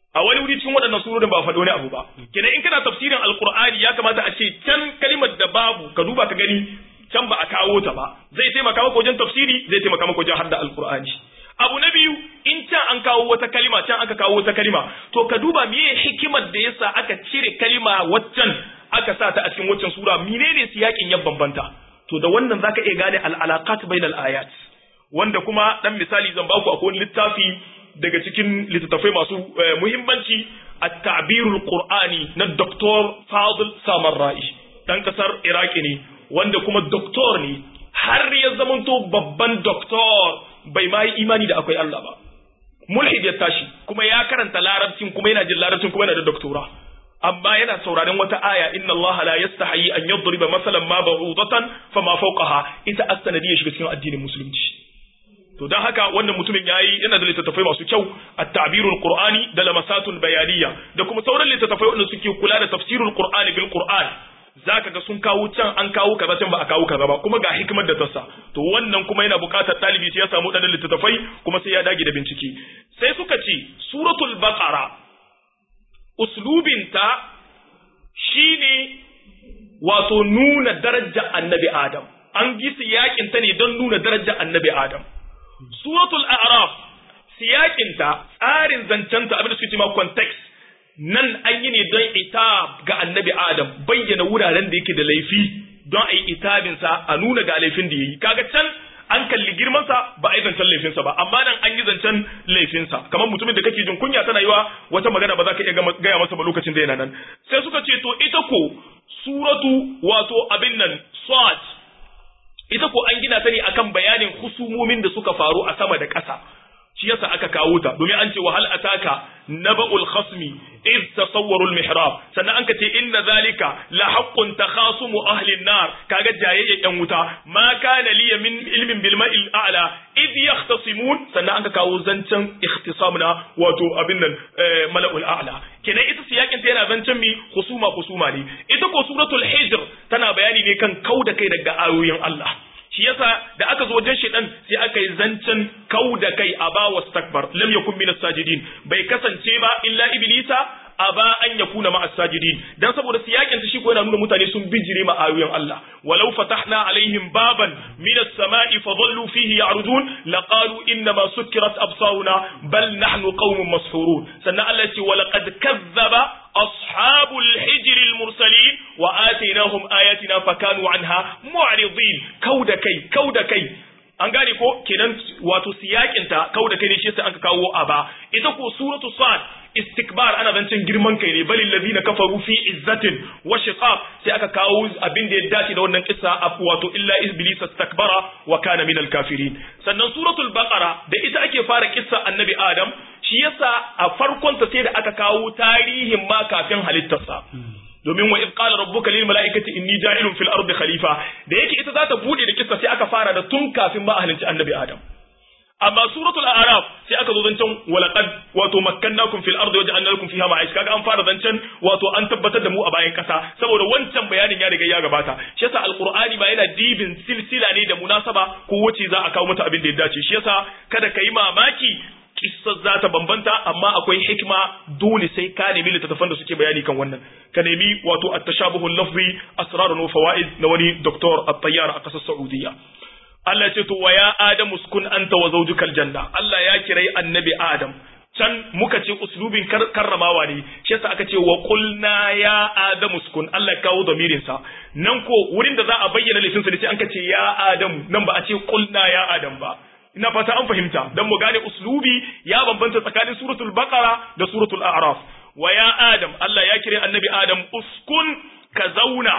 a wani wuri cikin waɗannan surorin ba faɗo wani abu ba kenan in kana tafsirin alqur'ani ya kamata a ce can kalimar da babu ka duba ka gani can ba a kawo ta ba zai taimaka maka wajen tafsiri zai taimaka maka wajen hadda alqur'ani abu na biyu in can an kawo wata kalima can aka kawo wata kalima to ka duba meye hikimar da yasa aka cire kalima waccan aka sa ta a cikin waccan sura menene siyakin ya bambanta to da wannan zaka iya gane al-alaqat bainal ayat wanda kuma dan misali zan baku akwai littafi daga cikin littattafai masu muhimmanci at-ta'birul qur'ani na Dr. Fadil Samarra'i dan kasar Iraki ne wanda kuma doktor ne har ya zamanto babban doktor bai ma yi imani da akwai Allah ba mulhid ya tashi kuma ya karanta larabcin kuma yana jin larabcin kuma yana da doktora amma yana sauraron wata aya inna Allah la yastahi an yadriba masalan ma ba'udatan fama fawqaha ita as-sanadiyya shiga cikin addinin musulunci to dan haka wannan mutumin yayi yana da littattafai masu kyau at-ta'birul qur'ani da lamasatul bayaniya da kuma sauran littattafai wanda suke kula da tafsirul qur'ani bil qur'an zaka ga sun kawo can an kawo kaza can ba a kawo kaza ba kuma ga hikimar da tassa to wannan kuma yana buƙatar talibi sai ya samu dan littattafai kuma sai ya dage da bincike sai suka ce suratul baqara uslubinta shine wato nuna darajar annabi adam an gisa yakin ta ne don nuna darajar annabi adam suratul a'raf siyakinta tsarin zancenta abin da suke cewa context nan an yi ne don itab ga annabi Adam bayyana wuraren da yake da laifi don a yi itabinsa a nuna ga laifin da ya yi kaga can an kalli girmansa ba a yi zancen laifinsa ba amma nan an yi zancen laifinsa kamar mutumin da kake jin kunya tana yiwa wata magana ba za ka iya gaya masa ba lokacin da yana nan sai suka ce to ita ko suratu wato abin nan swat ita ko an gina ta ne akan bayanin husumomin da suka faru a sama da ƙasa shi yasa aka kawo ta domin an ce wahal ataka naba'ul khasmi id tasawwaru al mihrab sannan an ce inna zalika la haqqun takhasumu ahli an-nar kaga jayayya yan wuta ma kana liya min ilmin bil ma'il a'la id yahtasimun sannan an kawo zancen ikhtisamna wato abin nan mala'ul a'la kenan ita siyakin ta yana zancen mi husuma husuma ne ita ko suratul hijr tana bayani ne kan kauda kai daga ayoyin Allah shi yasa da aka zo wajen shedan sai aka yi zancen kau da kai a ba wa stakbar lam yakun min sajidin bai kasance ba illa iblisa aba an yakuna ma sajidin dan saboda siyakin shi ko yana nuna mutane sun bijire ma ayoyin Allah walau fatahna alaihim baban min as-sama'i fa dhallu fihi ya'rujun laqalu inna ma sukkirat absaruna bal nahnu qaumun mashhurun sannan Allah ya ce wa laqad kazzaba أصحاب الحجر المرسلين وآتيناهم آياتنا فكانوا عنها معرضين كود كي كود كي an gane ko kenan wato siyakinta kau da kai ne shi an ka kawo a ba ita ko suratu sad istikbar ana zancen girman kai ne balil ladina kafaru fi izzatin wa shiqaq sai aka kawo abin da ya dace da wannan kissa wato illa iblis istakbara wa kana minal kafirin sannan suratul baqara da ita ake fara kissa annabi adam shi yasa a farkon ta sai da aka kawo tarihin ma kafin halittarsa domin wa in qala rabbuka lil malaikati inni ja'ilun fil ardi khalifa da yake ita za ta bude da kissa sai aka fara da tun kafin ma halicci annabi adam amma suratul a'raf sai aka zo zancen walaqad wato makkannakum fil ardi waja'alna lakum fiha ma'ish kaga an fara zancen wato an tabbatar da mu a bayan kasa saboda wancan bayanin ya riga ya gabata shi yasa alqur'ani ba yana dibin silsila ne da munasaba ko wace za a kawo mata abin da ya dace shi yasa kada ka yi mamaki kissar za ta bambanta amma akwai hikima dole sai ka nemi littattafan da suke bayani kan wannan ka nemi wato at-tashabuhul lafzi asrarun wa fawaid na wani doktor at-tayyar a kasar Saudiya Allah ce to wa ya Adamu sukun anta wa zawjukal janna Allah ya kirai annabi Adam can muka ce uslubin karramawa ne shi yasa aka ce wa qulna ya Adamu sukun Allah ya kawo damirin sa nan ko wurin da za a bayyana laifin sa ne sai an ce ya Adamu nan ba a ce qulna ya Adam ba ina fata an fahimta dan mu gane uslubi ya bambanta tsakanin suratul baqara da suratul a'raf wa ya Adam Allah ya kire annabi Adam uskun ka zauna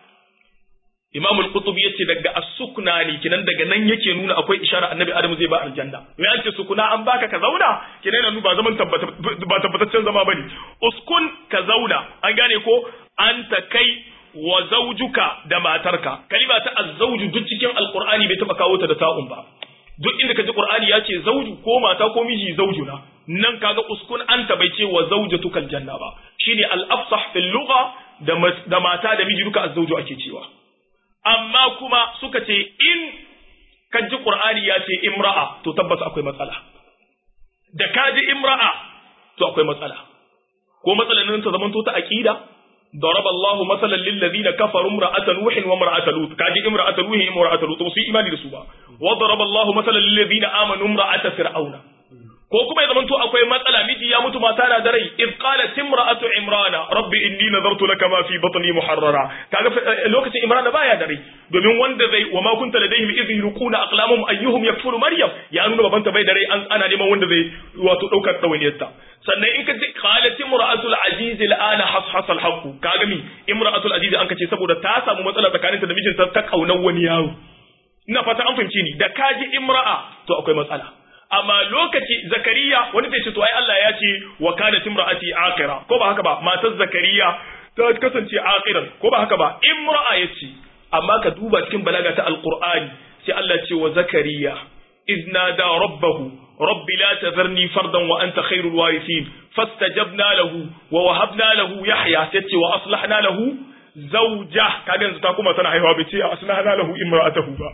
Imam al-Qurtubi yace daga as-sukna ne kinan daga nan yake nuna akwai ishara Annabi Adamu zai ba aljanna. Me an ce sukuna an baka ka zauna kinan yana ba zaman tabbata ba tabbataccen zama bane. Uskun ka zauna an gane ko anta kai wa zawjuka da matarka. Kalima ta az-zawju duk cikin Al-Qur'ani bai taba kawo ta da ta'un ba. Duk inda kaji Qur'ani ya ce zawju ko mata ko miji zawjuna. Nan kaga uskun anta bai ce wa zawjatukal janna ba. Shine al-afsah fil lugha da mata da miji duka az-zawju ake cewa. amma kuma suka ce in ka ji Qur'ani ya ce imra'a to tabbas akwai matsala da ka ji imra'a to akwai matsala ko matsalan nan ta zamanto ta aqida ضرب الله مثلا للذين كفروا امرأة نوح وامرأة لوط كاجي امرأة نوح امرأة لوط وسي إيماني رسوبا وضرب الله مثلا للذين آمنوا امرأة فرعون ko kuma ya zamanto akwai matsala miji ya mutu mata na da rai id qalat imra'atu imrana rabbi inni nadartu laka ma fi batni muharrara kaga lokacin imrana baya da rai domin wanda zai wa ma kunta ladaihim idh yulquna aqlamuhum ayyuhum yakfulu maryam ya nuna babanta bai da rai an ana neman wanda zai wato daukar dawainiyarta sannan in ka ji qalat imra'atul aziz al'ana hashas al haqq kaga mi imra'atul aziz an kace saboda ta samu matsala tsakaninta da mijinta ta kaunar wani yaro ina fata an fahimci ni da kaji imra'a to akwai matsala amma lokaci zakariya wani zai ce to ai Allah ya ce wa kanat imra'ati aqira ko ba haka ba matar zakariya ta kasance aqiran ko ba haka ba imra'a yace amma ka duba cikin balaga ta alqur'ani sai Allah ce wa zakariya idna da rabbahu rabbi la tadharni fardan wa anta khairul warithin fastajabna lahu wa wahabna lahu yahya sai ce wa aslahna lahu zawja kaga yanzu ta kuma tana haihuwa bai ce aslahna lahu imra'atahu ba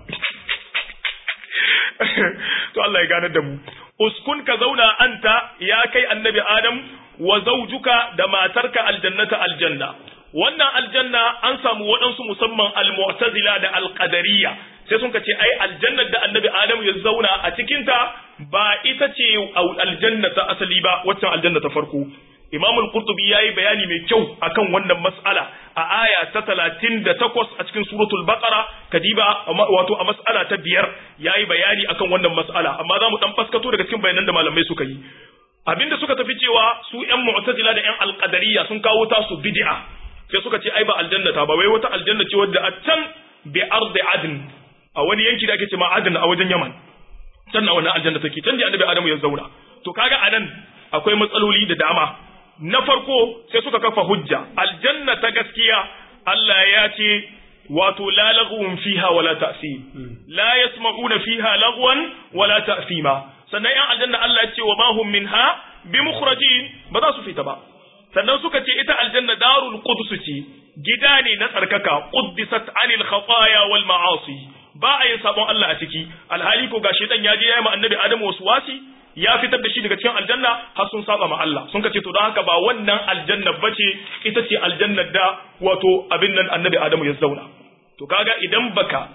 to Allah ya ganar da mu uskun ka zauna anta ya kai annabi adam wa zawjuka da matarka aljannata aljanna wannan aljanna an samu waɗansu musamman almu'tazila da alqadariyya sai sun ce ai aljannar da annabi adam ya zauna a cikinta ba ita ce aljanna ta asali ba waccan aljanna ta farko Imam al-Qurtubi yayi bayani mai kyau akan wannan mas'ala a aya ta 38 a cikin suratul Baqara kadiba wato a mas'ala ta biyar yayi bayani akan wannan mas'ala amma zamu dan faskato daga cikin bayanan da malamai suka yi abinda suka tafi cewa su ƴan mu'tazila da ƴan al-qadariyya sun kawo ta su bid'a sai suka ce ai ba aljanna ta ba wai wata aljanna ce wadda a can bi ardi adn a wani yanki da ake ce ma adn a wajen Yaman can na wannan aljanna take can da annabi Adamu ya zauna to kaga anan akwai matsaloli da dama na farko sai suka kafa hujja aljanna ta gaskiya Allah ya ce wato la laghwun fiha wala ta'sim la yasma'una fiha laghwan wala ta'sima sannan yan aljanna Allah ya ce wa ma hum minha bimukhrajin ba za su fita ba sannan suka ce ita aljanna darul qudus ce gida ne na tsarkaka quddisat anil khataya wal ma'asi ba a yin sabon Allah a ciki alhali ko gashi dan ya je ya yi ma annabi Adamu wasu wasi ya fitar da shi daga cikin aljanna har sun saba ma Allah sun kace to don haka ba wannan aljanna bace ita ce aljannar da wato abin nan annabi Adamu ya zauna to kaga idan baka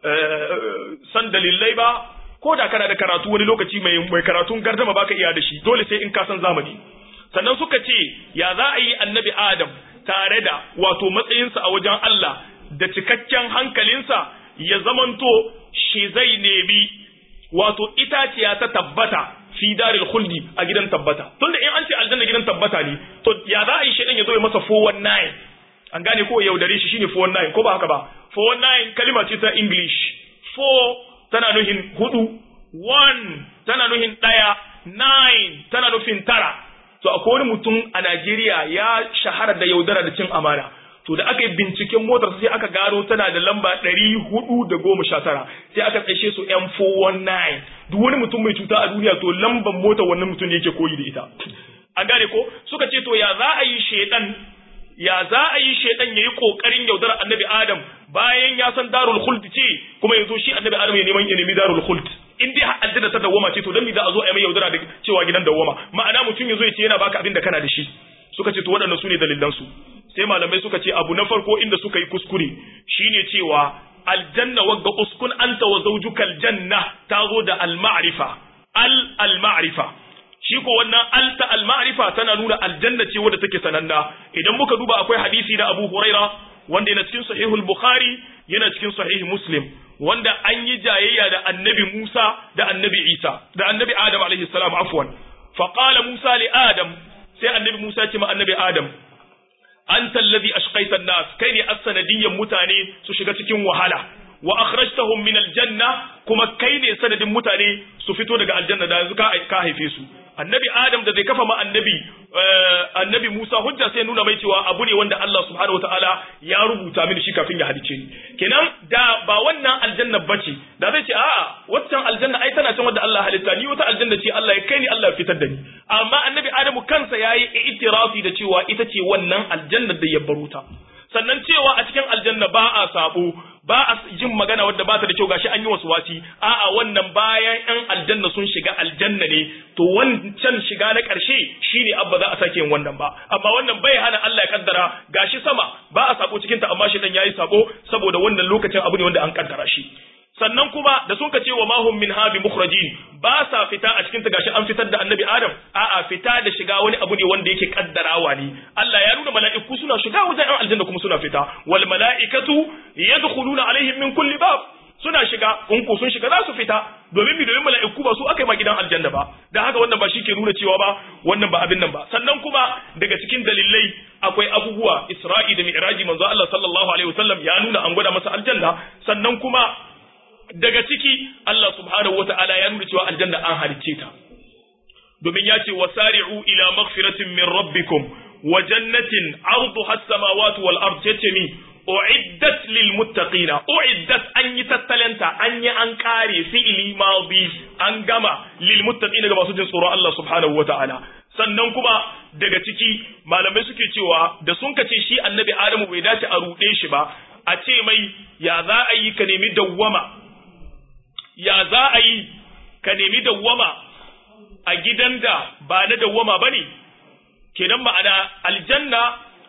san dalilai ba ko da kana da karatu wani lokaci mai mai karatun gardama baka iya da shi dole sai in ka san zamani sannan suka ce ya za a yi annabi Adam tare da wato matsayinsa a wajen Allah da cikakken hankalinsa ya zamanto shi zai nemi wato itaciya ta tabbata fi daril khuldi a gidan tabbata tunda in an ce aljanna gidan tabbata ne to ya za a yi shedan ya zo ya masa 419 an gane ko yaudare shi shine 419 ko ba haka ba 419 kalima ce ta english 4 tana nufin hudu 1 tana nufin daya 9 tana nufin tara to akwai wani mutum a Najeriya ya shahara da yaudara da cin amana to da aka yi binciken motar sai aka gano tana da lamba ɗari hudu da goma sha tara sai aka tsaishe su M419 duk wani mutum mai cuta a duniya to lambar motar wannan mutum ne yake koyi da ita an gane ko suka ce to ya za a yi shedan ya za a yi shedan yayi kokarin yaudar annabi adam bayan ya san darul khuld ce kuma yanzu shi annabi adam ya neman ya nemi darul khuld in dai aljanna ta dawwama ce to dan me za a zo a yi mai yaudara da cewa gidan dawwama ma'ana mutum yazo ya ce yana baka abin da kana da shi suka ce to waɗannan su ne dalilan su sai malamai suka ce abu na farko inda suka yi kuskure shine cewa aljanna wagga uskun anta wa zawjuka aljanna ta zo da al-ma'rifa al al-ma'rifa shi ko wannan alta al-ma'rifa tana nuna aljanna ce wadda take sananna idan muka duba akwai hadisi na Abu Huraira wanda yana cikin sahihul Bukhari yana cikin sahih Muslim wanda an yi jayayya da annabi Musa da annabi Isa da annabi Adam alaihi salam afwan fa qala Musa li Adam sai annabi Musa ce ma annabi Adam anta alladhi ashqaita an-nas kai ne as-sanadiyyan mutane su shiga cikin wahala wa akhrajtahum min al-janna kuma kai ne sanadin mutane su fito daga aljanna da yanzu ka haife su annabi adam da zai kafa ma annabi annabi Musa hujja sai nuna mai cewa abu ne wanda Allah subhanahu wataala ya rubuta mini shi kafin ya halice ni kenan da ba wannan aljanna bace da zai ce a'a waccan aljanna ai tana can wanda Allah halitta ni wata aljanna ce Allah ya kai ni Allah ya fitar da ni amma annabi Adamu kansa yayi itirafi da cewa ita ce wannan aljanna da ya baruta sannan cewa a cikin aljanna ba a sabo ba a jin magana wadda ba ta da kyau gashi an yi wasu wasi a'a wannan bayan yan aljanna sun shiga aljanna ne to wancan shiga na ƙarshe shine abba za a sake yin wannan ba amma wannan bai hana Allah ya kaddara gashi sama ba a sako cikin ta amma shi dan yayi sako saboda wannan lokacin abu ne wanda an kaddara shi sannan kuma da sun ka ce wa mahum min habi mukhrajin ba sa fita a cikin ta gashi an fitar da annabi adam a'a fita da shiga wani abu ne wanda yake kaddarawa ne Allah ya nuna mala'iku suna shiga wajen an aljanna kuma suna fita wal mala'ikatu yadkhuluna alaihim min kulli bab suna shiga in ko sun shiga za su fita domin mi domin mala'iku ba su aka yi ma gidan aljanna ba dan haka wannan ba shi ke nuna cewa ba wannan ba abin nan ba sannan kuma daga cikin dalilai akwai abubuwa Isra'i da Mi'raji manzo Allah sallallahu alaihi wasallam ya nuna an gwada masa aljanna sannan kuma daga ciki Allah subhanahu wa ta'ala ya nuna cewa aljanna an halicce ta domin ya ce wasari'u ila maghfiratin min rabbikum wa jannatin arduha as-samawati wal ard yace mi uiddat lil muttaqina uiddat an yi tattalanta an yi an kare fi'li madi an gama lil muttaqina ga masu jin tsoron Allah subhanahu wa ta'ala sannan kuma daga ciki malamai suke cewa da sun kace shi annabi Adamu bai dace a ruɗe shi ba a ce mai ya za a yi ka nemi dawwama ya za a yi ka nemi dawwama a gidan da ba na dawwama ba ne, kenan ma'ana aljanna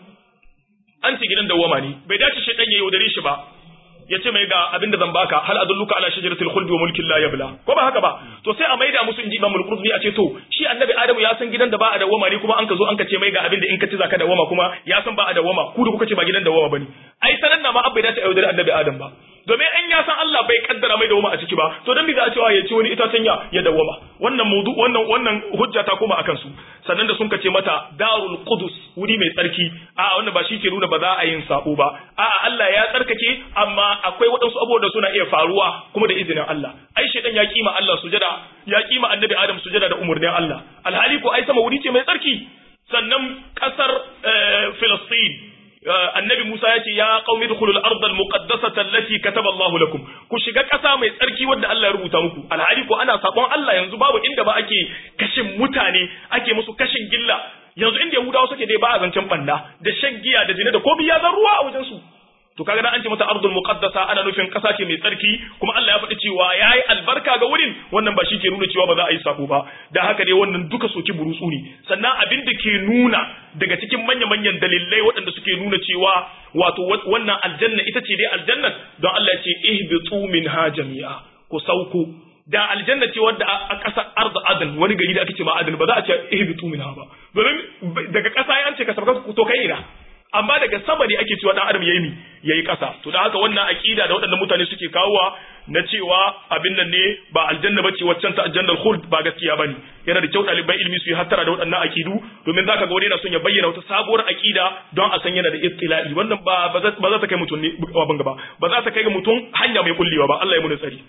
an ce gidan dawwama ne, bai dace shi ɗan ya yaudare shi ba, ya ce mai ga abin da zan baka hal adulluka ala shajaratil khuldi wa mulkin la yabla ko ba haka ba to sai a maida musu inji imamul qurtubi a ce to shi annabi adamu ya san gidan da ba a dawwama ne kuma an ka zo an ka ce mai ga abin da in ka ci zaka dawwama kuma ya san ba a dawwama ku da kuka ce ba gidan dawwama bane ai sanan na ma abbai dace a yaudare annabi adam ba domin an ya san Allah bai kaddara mai dawoma a ciki ba to dan bi za a cewa ya ci wani itacen ya ya dawoma wannan maudu wannan wannan hujja ta koma akan su sannan da sun kace mata darul qudus wuri mai tsarki a wannan ba shi ke nuna ba za a yin sabo ba a Allah ya tsarkake amma akwai waɗansu abubuwa da suna iya faruwa kuma da izinin Allah ai shedan ya kima Allah sujada ya kima annabi Adam sujada da umurnin Allah alhali ko ai sama wuri ce mai tsarki sannan kasar Filistin annabi Musa ya ce ya qaumi dukhulul ardh al muqaddasata allati kataba Allahu lakum ku shiga ƙasa mai tsarki wanda Allah ya rubuta muku alhali ko ana sabon Allah yanzu babu inda ba ake kashin mutane ake musu kashin gilla yanzu inda Yahudawa suke dai ba a zancen banda da shan giya da zina da kobi ya zan ruwa a wajen su to kaga dan an ce mata ardul muqaddasa ana nufin ƙasa ce mai tsarki kuma Allah ya faɗi cewa yayi albarka ga wurin wannan ba shi ke nuna cewa ba za a yi sako ba da haka dai wannan duka soki burutsu ne sannan abin da ke nuna daga cikin manya-manyan dalilai waɗanda suke nuna cewa wato wannan aljanna ita ce dai aljanna don Allah ya ce ihbitu minha jami'a ku sauko da aljanna ce wadda a ƙasar arda adan wani gari da ake ce ma adan ba za a ce ihbitu minha ba domin daga ƙasa ya ce ka sabka to kai ina amma daga sama ne ake cewa dan adam yayi mi yayi kasa to dan haka wannan aqida da waɗannan mutane suke kawowa na cewa abin nan ne ba aljanna bace waccan ta aljannal khuld ba gaskiya bane yana da kyau ɗaliban ilimi su yi hattara da waɗannan aqidu domin zaka ga wani yana son ya bayyana wata sabuwar aqida don a san yana da ittila'i wannan ba ba za ta kai mutum ne ba ba za ta kai ga mutum hanya mai kullewa ba Allah ya muna tsari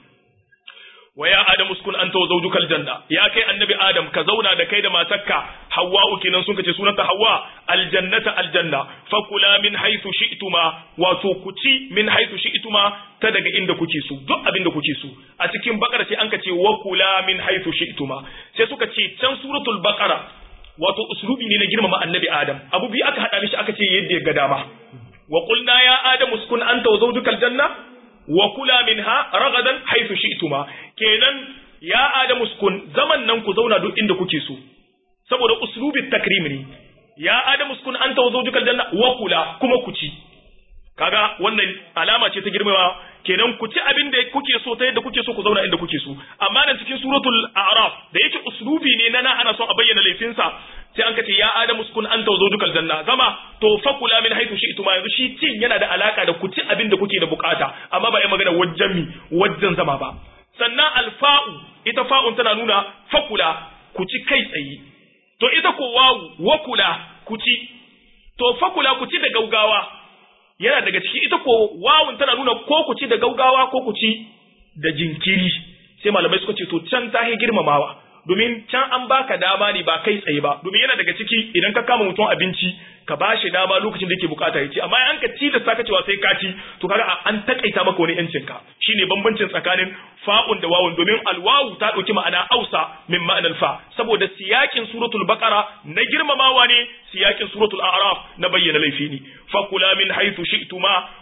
wa ya adam uskun anta wa zawjuka aljanna ya kai annabi adam ka zauna da kai da matarka hawwa kenan sun kace sunanta hawwa aljannata aljanna fakula min haythu shi'tuma wato ku ci min haythu shi'tuma ta daga inda kuke so duk abin da kuke so a cikin bakara sai an kace wa kula min haythu shi'tuma sai suka ce can suratul baqara wato uslubi ne na girmama annabi adam abu bi aka hada mishi aka ce yadda ya ga dama wa qulna ya adam uskun anta wa zawjuka aljanna wa kula minha ragadan haythu shi'tuma kenan ya adamu sukun zaman nan ku zauna duk inda kuke so saboda uslubit takrim ne ya adamu sukun anta wa zawjuka aljanna wa kula kuma ku ci kaga wannan alama ce ta girmama kenan ku ci abin da kuke so ta yadda kuke so ku zauna inda kuke so amma nan cikin suratul a'raf da yake uslubi ne na na ana son a bayyana laifinsa sai an kace ya adamu sukun anta wa zawjuka aljanna zama to fakula min haythu shi'tum yanzu shi cin yana da alaka da ku ci abin da kuke da bukata amma ba ai magana wajen mi wajen zama ba sannan alfa'u ita fa'un tana nuna fakula ku ci kai tsaye to ita ko wawu wakula ku ci to fakula ku ci da gaugawa yana daga ciki ita ko wawun tana nuna ko ku ci da gaugawa ko ku ci da jinkiri sai malamai suka ce to can ta girmamawa domin can an baka dama ne ba kai tsaye ba domin yana daga ciki idan ka kama mutum abinci ka ba shi dama lokacin da yake bukata ya ci amma an ka ci da saka cewa sai ka ci to kaga an takaita maka wani yancin ka shine bambancin tsakanin fa'un da wawun domin alwawu ta dauki ma'ana ausa min ma'anar fa saboda siyakin suratul baqara na girmamawa ne siyakin suratul a'raf na bayyana laifi ne fakula min haythu shi'tuma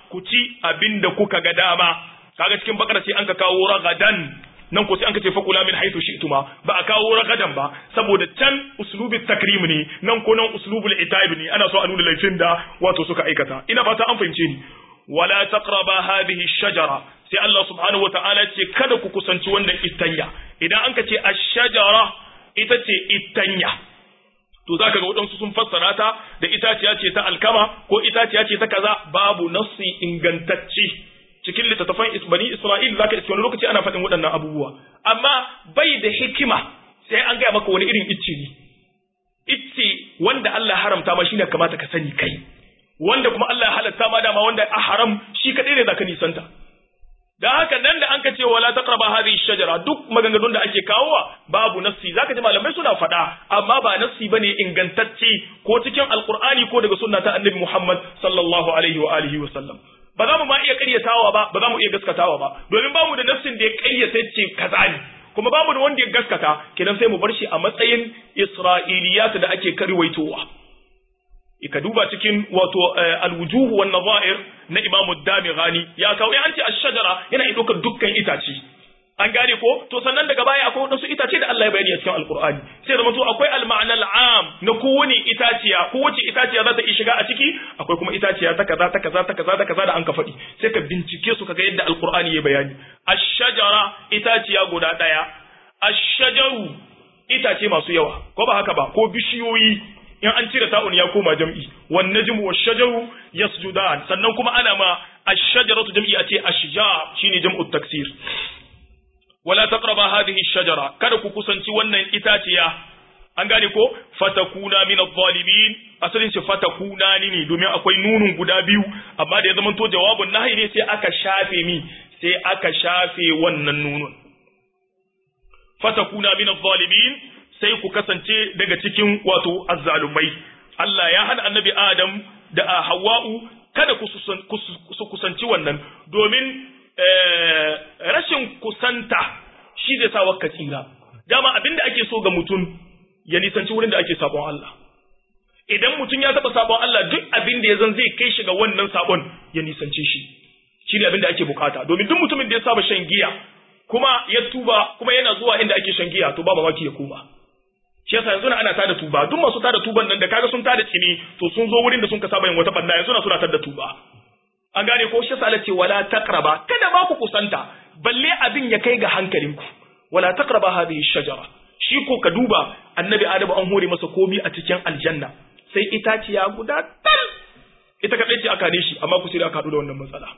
ku ci abin da kuka ga dama kaga cikin bakara sai an ka kawo ragadan nan ko sai an ka ce fakula min haythu shi'tuma ba a kawo ragadan ba saboda can uslubit takrim ne nan ko nan uslubul itab ne ana so a nuna laifin da wato suka aikata ina fata an fahimce ni wala taqraba hadhihi shajara sai Allah subhanahu wataala ce kada ku kusanci wannan itanya idan an ka ce ash-shajara ita ce itanya to zaka ga waɗansu sun fassara ta da itaciya ce ta alkama ko itaciya ce ta kaza babu nassi ingantacce cikin littattafan bani Isra'il zaka iske wani lokaci ana faɗin waɗannan abubuwa amma bai da hikima sai an gaya maka wani irin icce ne icce wanda Allah haramta ma shine kamata ka sani kai wanda kuma Allah ya halatta ma dama wanda a haram shi kadai ne zaka nisanta dan haka nan da an ka ce wala taqraba hadhihi shajara duk maganganun da ake kawowa babu nassi zaka ji malamai suna faɗa amma ba nassi bane ingantacce ko cikin alqur'ani ko daga sunna ta annabi Muhammad sallallahu alaihi wa alihi wa sallam ba za mu ma iya ƙaryatawa ba ba za mu iya gaskatawa ba domin ba mu da nafsin da ya ƙaryata ce kaza ne kuma ba mu da wanda ya gaskata kenan sai mu bar shi a matsayin isra'iliyat da ake karwaitowa ka duba cikin wato alwujuhu wan nazair na Imam Damighani ya kawo an ce ash-shajara yana iya ɗaukar dukkan itace an gane ko to sannan daga baya akwai wadansu itace da Allah ya bayani a cikin alqur'ani sai da to akwai al-ma'na al-am na kowane itaciya kowace itaciya za ta iya shiga a ciki akwai kuma itaciya ta kaza ta kaza ta kaza ta kaza da an ka faɗi sai ka bincike su kaga yadda alqur'ani ya bayani ash-shajara itaciya guda daya ash-shajaru itace masu yawa ko ba haka ba ko bishiyoyi in an cire ta'un ya koma jam'i wan najmu wash-shajaru yasjudan sannan kuma ana ma ash-shajaratu jam'i a ce ashjar shine jam'u taksir wala taqraba hadhihi ash-shajara kada ku kusanci wannan itaciya an gane ko fatakuna min adh-dhalimin asalin shi fatakuna ne domin akwai nunun guda biyu amma da ya zama to jawabun nahi ne sai aka shafe mi sai aka shafe wannan nunun fatakuna min adh-dhalimin sai ku kasance daga cikin wato azzalumai Allah ya hana annabi Adam da Hawwa'u kada ku su kusanci wannan domin rashin kusanta shi zai sa wakka tsira dama abinda ake so ga mutum ya nisanci wurin da ake sabon Allah idan mutum ya taba sabon Allah duk abin da ya zan zai kai shi ga wannan sabon ya nisance shi shi ne abin da ake bukata domin duk mutumin da ya saba shan giya kuma ya tuba kuma yana zuwa inda ake shan giya to ba mamaki ya koma shi yasa yanzu ana tada tuba duk masu tada tuban nan da kaga sun tada tsini to sun zo wurin da sun ka saba yin wata banda yanzu na suna tada tuba an gane ko shi yasa Allah ce wala taqraba kada ba ku kusanta balle abin ya kai ga hankalinku wala taqraba hadhihi shajara shi ko ka duba annabi adamu an hore masa komi a cikin aljanna sai itaciya guda tal ita kadai ce aka ne shi amma ku sai aka haɗu da wannan matsala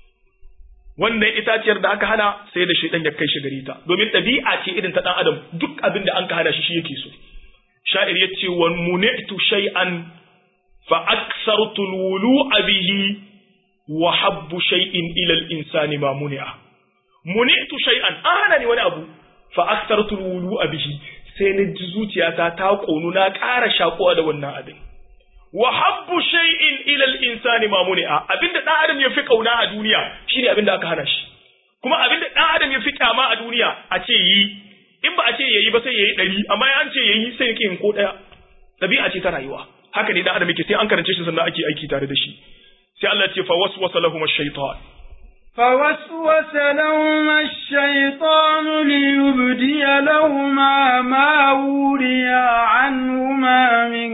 wannan itaciyar da aka hana sai da shaidan ya kai shi gare ta domin ɗabi'a ce irin ta ɗan adam duk abin da an ka hana shi shi yake so sha'ir ya ce wa muni'tu shay'an fa aksartu alwulu'a bihi wa habbu shay'in ila al-insani ma muni'a muni'tu shay'an an hana ni wani abu fa aksartu alwulu'a bihi sai na ji zuciyata ta konu na ƙara shakuwa da wannan abin wa habbu shay'in ila al-insani ma muni'a abinda dan adam ya fi kauna a duniya shine abinda aka hana shi kuma abinda dan adam ya fi kyama a duniya a ce yi in ba a ce yayi ba sai yayi dari amma an ce yayi sai yake yin ko daya dabi'a ce ta rayuwa haka ne dan adam yake sai an karance shi sannan ake aiki tare da shi sai Allah ya ce fa waswasa lahum ash-shaytan فوسوس لهما الشيطان ليبدي لهما ما وري عنهما من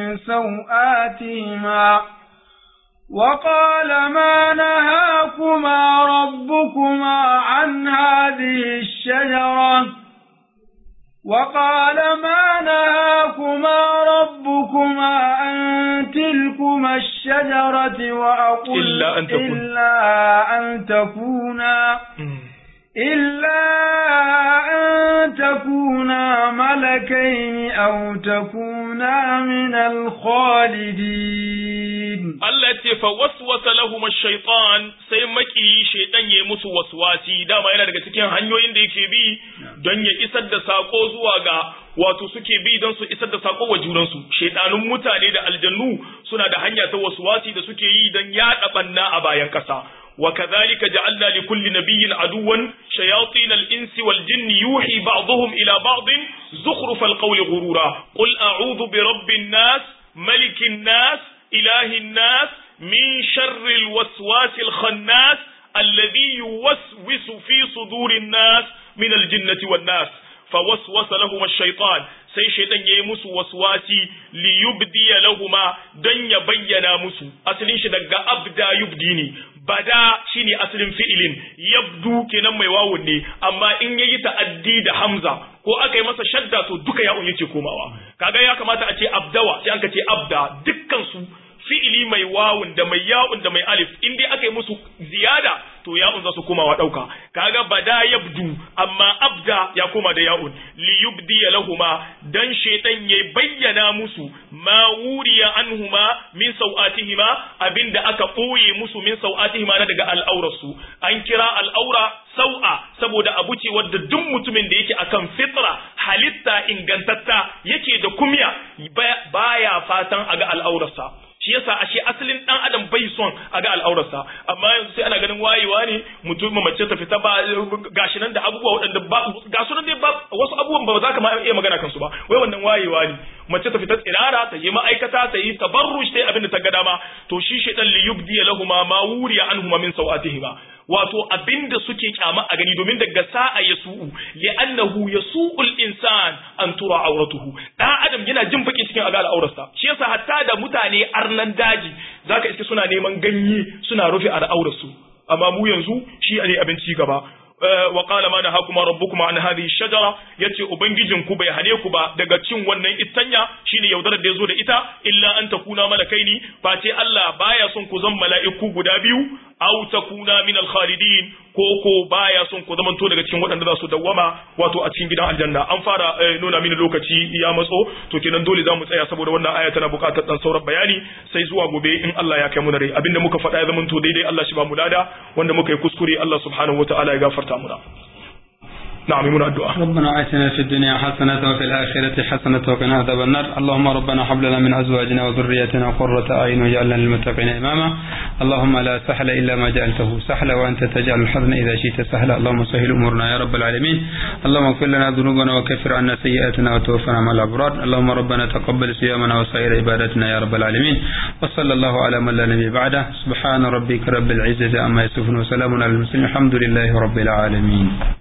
سوآتهما وقال ما نهاكما ربكما عن هذه الشجرة وقال ما نهاكما ربكما عن تلكما الشجرة وأقول إلا أن تكون إلا أن تكونا إلا أن تكونا ملكين أو تكونا من الخالدين Allah ce fa waswasa lahum ash-shaytan sai maki shaytan yayi musu waswasi dama yana daga cikin hanyoyin da yake bi don ya isar da sako zuwa ga wato suke bi don su isar da sako wa junan su shaytanun mutane da aljannu suna da hanya ta waswasi da suke yi don yaɗa banna a bayan kasa وكذلك جعلنا لكل نبي عدوا شياطين الإنس والجن يوحي بعضهم إلى بعض زخرف القول غرورا قل أعوذ برب الناس ملك الناس إله الناس min sharril waswasil khannas alladhi yuwaswisu fi sudurin nas min aljinnati wan nas fawaswasa lahum ash-shaytan sai shaytan yayi musu waswasi li yubdi lahumma dan ya bayyana musu asalin shi daga abda yubdi ne bada shine asalin fi'ilin yabdu kenan mai wawun ne amma in yayi ta'addi da hamza ko aka yi masa shadda to duka ya'un yake komawa kaga ya kamata a ce abdawa sai aka ce abda dukkan su fi'ili mai wawun da mai ya'un da mai alif in dai aka yi musu ziyada to ya'un za su komawa dauka kaga bada yabdu amma abda ya koma da ya'un li yubdi lahuma dan shaytan ya bayyana musu ma wuriya anhuma min sau'atihima abinda aka boye musu min sau'atihima na daga al'aurarsu an kira al'aura sau'a saboda abu ce wadda duk mutumin da yake akan fitra halitta ingantatta yake da kumya baya fatan a ga al'aurarsa shi yasa ashe asalin dan adam bai son a ga al'aurarsa amma yanzu sai ana ganin wayewa ne mutum mace ta fita ba gashi nan da abubuwa waɗanda ba ga su dai ba wasu abubuwan ba za ka ma iya magana kansu ba wai wannan wayewa ne mace ta fita tsirara ta yi ma'aikata ta yi tabarruj ta yi abin da ta ga dama to shi shaitan li yubdi lahuma ma wuriya anhuma min sawatihima wato abinda suke kyama a gani domin daga sa'a ya su'u li'annahu yasu'ul insan an tura auratuhu dan adam yana jin baki cikin aga al'aurarsa shi yasa hatta da mutane arnan daji zaka iske suna neman ganye suna rufe al'aurarsu amma mu yanzu shi ne abin ci gaba wa qala ma nahakuma rabbukuma an hadhihi shajara yace ubangijin ku bai hane ku ba daga cin wannan itanya shine yaudarar da yazo da ita illa an takuna malakaini face Allah baya son ku zan mala'iku guda biyu aw takuna min al-khalidin ko ko baya son ku zamanto daga cikin waɗanda za su dawwama wato a cikin gidan aljanna an fara nuna mini lokaci ya matso to kenan dole za mu tsaya saboda wannan aya tana buƙatar dan sauran bayani sai zuwa gobe in Allah ya kai mu da rai abinda muka faɗa ya zamanto daidai Allah shi ba mu lada wanda muka yi kuskure Allah subhanahu wataala ya gafarta muna نعم من الدعاء ربنا آتنا في الدنيا حسنة وفي الآخرة حسنة وقنا عذاب النار اللهم ربنا هب لنا من أزواجنا وذريتنا قرة أعين واجعلنا للمتقين إماما اللهم لا سهل إلا ما جعلته سهلا وأنت تجعل الحزن إذا شئت سهلا اللهم سهل أمورنا يا رب العالمين اللهم اغفر لنا ذنوبنا وكفر عنا سيئاتنا وتوفنا مع الأبرار اللهم ربنا تقبل صيامنا وسائر عباداتنا يا رب العالمين وصلى الله على من لا نبي بعده سبحان ربك رب العزة عما يصفون وسلام على المرسلين الحمد لله رب العالمين